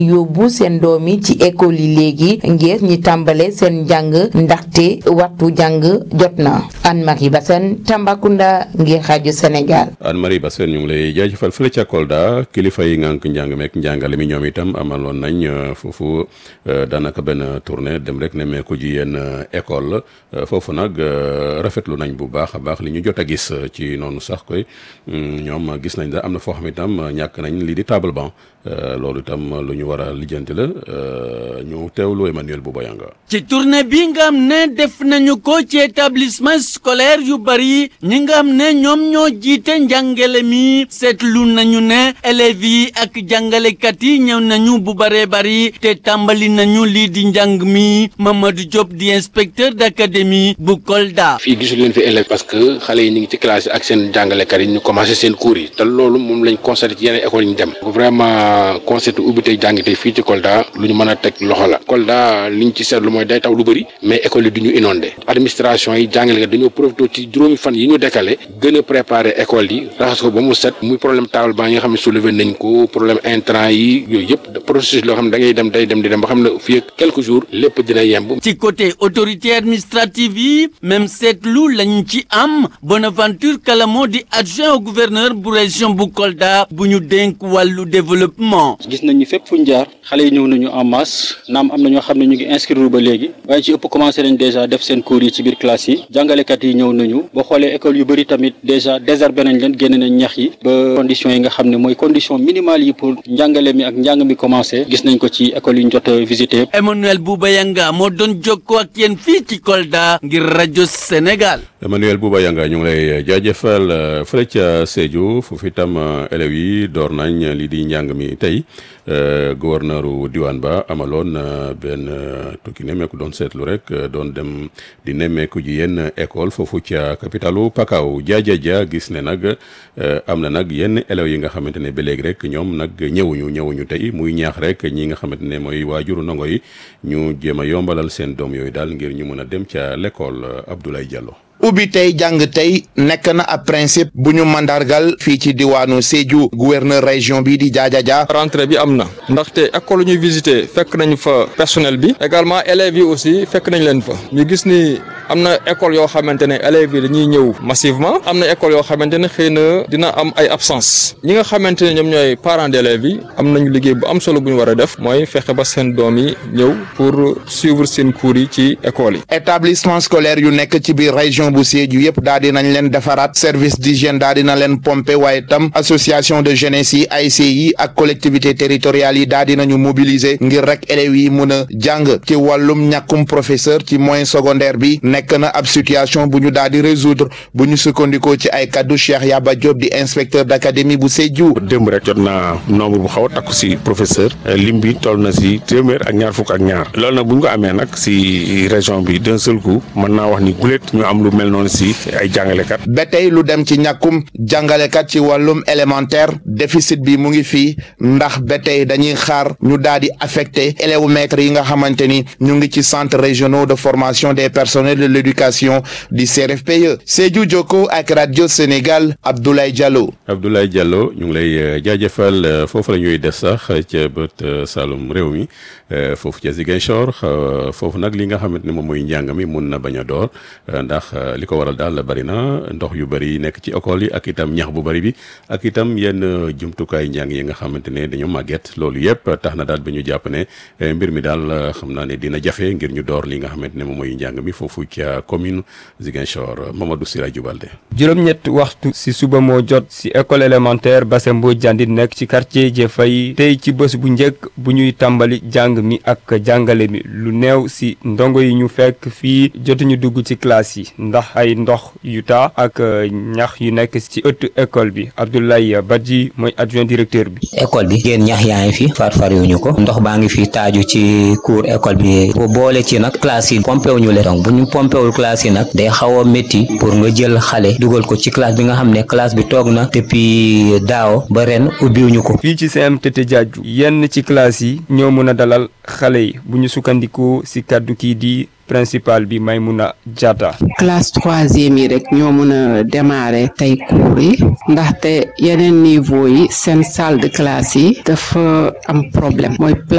yóbbu seen doom yi ci école yi léegi ngir ñi tàmbale seen njàng ndaxte waxtu jàng jot na Anne-Marie Bassène Tambacounda ngir rajo Sénégal. Anne-Marie Bassène ñu ngi lay jaajëfal fële ca Kolda kilifa yi ngànk njàng meek njàngale mi ñoom itam amaloon nañ foofu daanaka benn tournée dem rek ne meeku ji yenn école foofu nag rafetlu nañ bu baax a baax li ñu jot a gis ci noonu sax koy ñoom gis nañ da am na foo xam itam ñàkk nañ lii di table banc loolu itam lu ñu war a lijjanti la ñu teewlu Emmanuel Boubayanga ci tournée bi nga xam ne def nañu ko ci établissement scolaire yu bari ñi nga xam ne ñoom ñoo jiite njàngale mi seetlu nañu ne élèves yi ak jàngalekat yi ñëw nañu bu baree bari te tàmbali nañu lii di njàng mi Mamadou Diop di inspecteur d'académie bu Kolda. fii gisul leen fi élèves parce que xale yi ñu ngi ci classe yi ak seen jàngalekat yi ñu commencé seen cours yi te loolu moom lañ constaté ci yeneen écoles yi ñu dem vraiment constaté ubbi tey jàng tey fii ci Kolda lu ñu mën a teg loxo la Kolda liñ ci seetlu mooy day taw lu bëri mais école yi du ñu inondé administration yi jàngalekat dañoo profité ci juróomi fan yi ñu décalé gën a préparé école yi raxas ko ba mu set muy problème table banc yi nga xam ne soulevé nañ ko problème intrant yi yooyu yëpp processus loo xam ne da ngay dem day dem di dem ba xam ne fii ak quelques jours lépp dina yemb. ci côté autorité administrative yi même seetlu lañ ci am Bonaventure Kalamo di adjoint au gouverneur bu région bu Kolda bu ñu dénk wàllu développement. gis nañu fépp fu ñu jaar xale yi ñëw nañu en masse naam am na ñoo xam ne ñu ngi inscrire ba léegi waaye ci ëpp commencé nañ déjà def seen cours yi ci biir classe yi jàngalekat yi ñëw nañu boo xoolee école yu bëri tamit déjà désherbé nañ leen génne nañ ñax yi ba conditions yi nga xam ne mooy condition minimale yi pour njàngale mi ak njàng mi commencé gis nañ ko ci école yi ñu jot a visité. Emmanuel Boubayanga moo doon jokkoo ak yéen fii ci Kolda ngir rajo Sénégal. Emmanuel Boubayanga ñu ngi lay jaajëfal fële ca Sédhiou foofu itam élèves yi door nañ lii di njàng mi tey gouverneuru diwaan ba amaloon benn tukki nemmeeku doon seetlu rek doon dem di nemmeeku ji yenn école foofu ca capitalu Pakao jaajaja gis ne nag am na nag yenn élèves yi nga xamante ne ba léegi rek ñoom nag ñëwuñu ñëwuñu tey muy ñaax rek ñi nga xamante ne mooy waajuru ndongo yi ñu jéem a yombalal seen doom yooyu daal ngir ñu mën a dem ca l'école Abdoulaye Diallo. ubbi tey jàng tey nekk na ab principe bu ñu mandargal fii ci diwaanu Sédhiou gouverneur région bi di jaajaja rentrée bi am na ndaxte école ñuy visité fekk nañu fa personnel bi également élèves yi aussi fekk nañ leen fa ñu gis ni am na école yoo xamante ne élèves yi dañuy ñëw massivement am na école yoo xamante ne xëy na dina am ay absence ñi nga xamante ne ñoom ñooy parents d'élèves yi am nañu liggéey bu am solo bu ñu war a def mooy fexe ba seen doom yi ñëw pour suivre seen cours yi ci école yi. établissement scolaire yu nekk ci biir région bu Sédhiou yëpp daal di nañ leen defaraat service d'hygiène daal dina leen pomper waaye tam association de jeunesse yi ASC yi ak collectivité territoriales yi daal di nañu mobiliser ngir rek élèves yi mën a jàng ci wàllum ñàkkum professeur ci moyen secondaire bi nekk na ab situation bu ñu daal di résoudre bu ñu sukkandikoo ci ay kaddu Cheikh Yaba Diop di inspecteur d'académie bu Sédhiou. démb rek jot naa nombre bu xaw a takku si professeur lim bi toll na si téeméer ak ñaar fukk ak ñaar loolu nag bu ñu ko amee nag si région bi d'un seul coup mën naa wax ni guléet ñu am lu mel noonu si ay jàngalekat. ba tey lu dem ci ñàkkum jàngalekat ci wàllum élémentaire déficit bi mu ngi fii ndax ba tey dañuy xaar ñu daal di affecté élèves maîtres yi nga xamante ni ñu ngi ci centre régionaux de formation des personnels de l'éducation du CRFPE Sédhiou Jokko ak radio Sénégal Abdoulaye Diallo. Abdoulaye Diallo ñu ngi lay jaajëfal foofu la ñuy des sax ca bët Saloum réew mi foofu ca Ziguinchor foofu nag li nga xamante ne moom mooy njàng mi mun na bañ a door ndax li ko waral daal bari na ndox yu bari nekk ci école yi ak itam ñax bu bari bi ak itam yenn jumtukaay njàng yi nga xamante ne dañoo màgget loolu yëpp tax na daal bi ñu jàpp ne mbir mi daal xam naa ne dina jafe ngir ñu door li nga xamante ne moom mooy njàng mi foofu ca commune Ziguinchor Mamadou Sirajou Balde. juróom-ñett waxtu si suba moo jot si école élémentaire Bassembo Jandit nekk ci quartier Jefay tey ci bés bu njëkk bu ñuy tàmbali jàng mi ak jàngale mi lu néew si ndongo yi ñu fekk fii jotuñu dugg ci classe yi ndax ay ndox yu taa ak ñax yu nekk ci ëttu école bi Abdoulaye Badji mooy adjoint directeur bi. école bi génn ñax yaa ngi fi far far yu ñu ko ndox baa ngi fi taaju ci cour école bi bu boole ci nag classe yi pompé wuñu leen donc bu ñu pompé wul classe yi nag day xaw a métti pour nga jël xale dugal ko ci classe bi nga xam ne classe bi toog na depuis daaw ba ren ubbiwuñu ko. fii ci CMTT Diadhiou yenn ci classe yi ñoo mën a dalal xale yi bu ñu sukkandikoo ci kàddu kii di. principal bi Maymuna Diatta classe troisième yi rek ñoo mën a démarrer tey cours yi ndaxte yeneen niveau yi seen salle de classe yi dafa am problème mooy